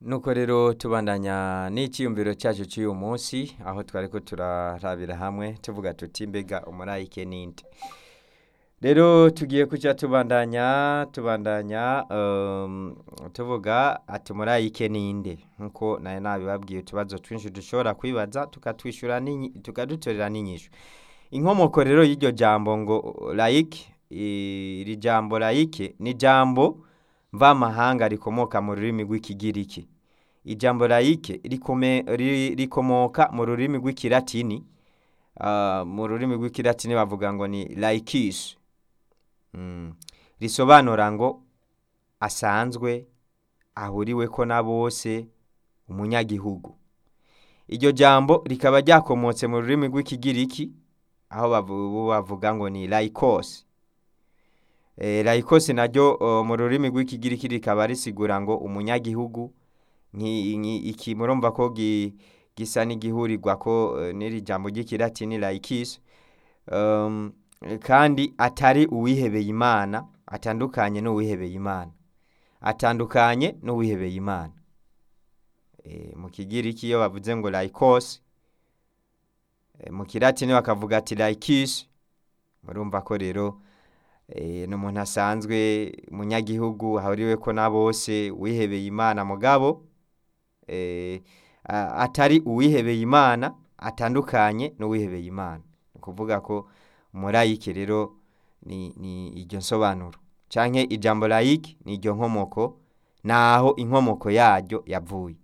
nuko rero tubandanya n'icyiyumviro cyacu cy'uyu munsi aho twari ko turarabira hamwe tuvuga tuti mbega umurayike ninde rero tugiye kujya tubandanya tubandanya um, tuvuga ati umurayike ninde nkuko nayo nabibabwiye utubazo twinshi dushobora kwibaza tukatwishyura n'inyi- tukadutorera n'inyishu inkomoko rero y'iryo jambo ngo layike iri jambo layike ni jambo mvamahanga rikomoka mu rurimi rw'ikigiriki ijambo layike rikome- ri- rikomoka mu rurimi rw'ikilatini Ah, mu rurimi rw'ikilatini bavuga ngo ni laikis Mm. risobanura ngo asanzwe ahuriweko na bose umunyagihugu iryo jambo rikaba ryakomotse mu rurimi rw'ikigiriki aho bavu- bavuga ngo ni laikos e, laikos naryo o, mu rurimi rw'ikigiriki rikaba risigura ngo umunyagihugu nki- nki- iki murumva ko gi- gisa n'igihurirwa ko eh, n'iri jambo ry'ikilatini laikis um, kandi atari uwihebeye imana atandukanye n'uwihebeye imana atandukanye n'uwihebeye imana e, mu kigiriki iyo bavuze ngo laikos e, mu kilatini bakavuga ati laikis murumva ko rero e, ni umuntu asanzwe umunyagihugu ahuriwe ko na bose wihebeye imana mugabo e, a- atari uwihebeye imana atandukanye n'uwihebeye imana ni ukuvuga ko umurayike rero ni, ni iryo nsobanuro canke ijambo layike ni iryo nkomoko naho inkomoko yaryo yavuye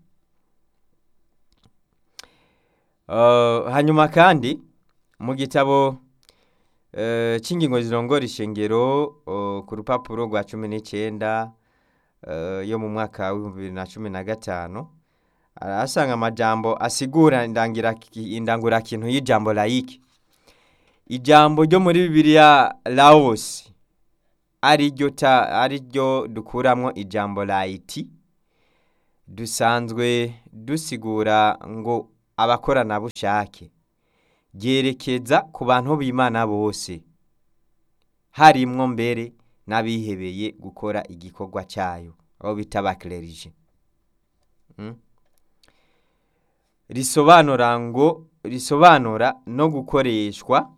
Uh, hanyuma kandi mu gitabo uh, c'ingingo zirongora ishengero uh, ku rupapuro rwa cumi n'icenda uh, yo mu mwaka w'ibihumbi bibiri na cumi na gatanu arahasanga amajambo asigura indangira- indangurakintu y'ijambo layike ijambo ryo muri bibiliya laos ari ryo ta- ari ryo dukuramwo ijambo layiti dusanzwe dusigura ngo abakoranabushake ryerekeza ku bantu b'imana bose harimwo mbere n'abihebeye gukora igikorwa cyayo abo bita abakererije Mm. risobanura ngo risobanura no gukoreshwa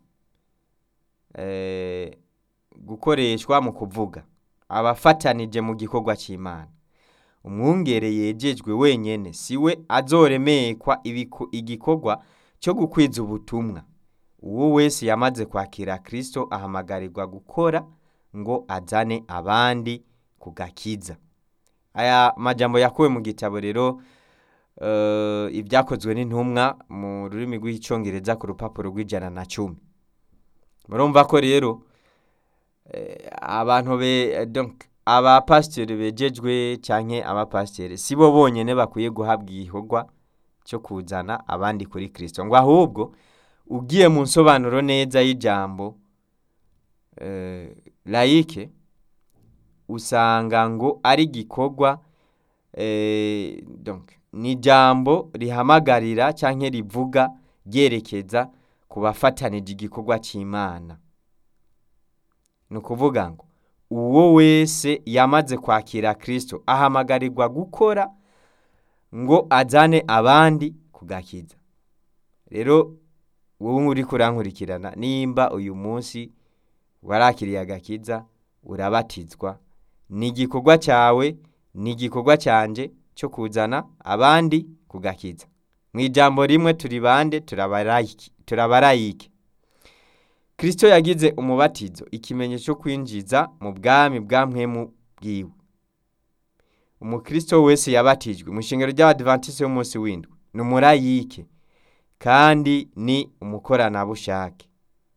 eh, gukoreshwa mu kuvuga abafatanije mu gikorwa cy'imana umwungere yejejwe wenyene siwe azoremekwa ibiku- igikorwa cyo gukwiza ubutumwa uwo wese yamaze kwakira kristo ahamagarirwa gukora ngo azane abandi ku gakiza aya majambo yakuwe mu gitabo rero eh, ibyakozwe n'intumwa mu rurimi rw'icyongereza ku rupapuro rw'ijana na cumi murumva ko rero eh, abantu be donc abapasiteri bejejwe canke abapasiteri si bo bonyene bakwiye guhabwa igikorwa cyo kuzana abandi kuri kristo ngo ahubwo ugiye mu nsobanuro neza y'ijambo eh, layike usanga ngo ari igikorwa eh, donc ni ijambo rihamagarira canke rivuga ryerekeza ku bafatanije igikorwa cy'imana ni ukuvuga ngo uwo wese yamaze kwakira kristo ahamagarirwa gukora ngo azane abandi kugakiza rero wowe uri kurankurikirana nimba uyu munsi warakiriye agakiza urabatizwa ni igikorwa cyawe ni igikorwa cyanje cyo kuzana abandi kugakiza mu ijambo rimwe turi bande turabarayiki turabarayike kristo yagize umubatizo ikimenyetso cyo kwinjiza mu bwami bwa mpwemu bwiwe umukristo wese yabatijwe mu ishingiro ry'abadivantisiti b'umunsi w'indwi ni umurayike kandi ni umukoranabushake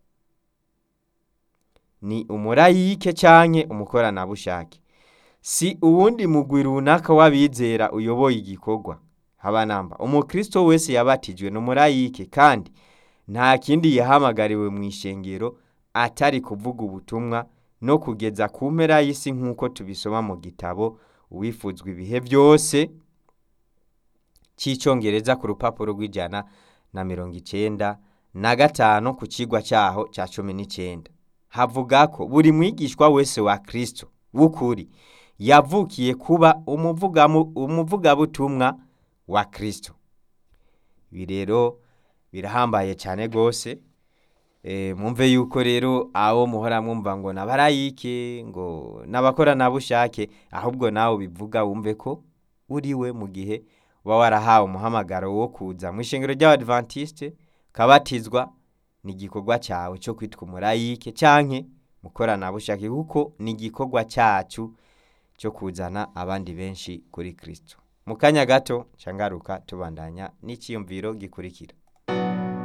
ni umurayike canke umukoranabushake si uwundi mugwi runaka w'abizera uyoboye igikorwa habanamba umukristo wese yabatijwe ni umurayike kandi nta kindi yahamagariwe mu ishengero atari kuvuga ubutumwa no kugeza ku mpera y'isi nk'uko tubisoma mu gitabo uwifuzwa ibihe byose cy'icyongereza ku rupapuro rw'ijana na mirongo icenda na gatanu ku kigwa cyaho cya cumi n'icenda havuga ko buri mwigishwa wese wa kristo w'ukuri yavukiye kuba umuvugamu- umuvugabutumwa wa kristo ibi rero birahambaye cyane rwose Eh, mwumve yuko rero abo muhora mwumva ngo nabarayike ngo n'abakoranabushake ahubwo nawe ubivuga wumve ko uriwe mu gihe uba warahawe umuhamagaro wo kuza mu ishengero ry'abadventiste kabatizwa ni igikorwa cyawe cyo kwitwa umurayike canke mukoranabushake kuko ni igikorwa cyacu cyo kuzana abandi benshi kuri kristo mu kanya gato cangaruka tubandanya n'iciyumviro gikurikira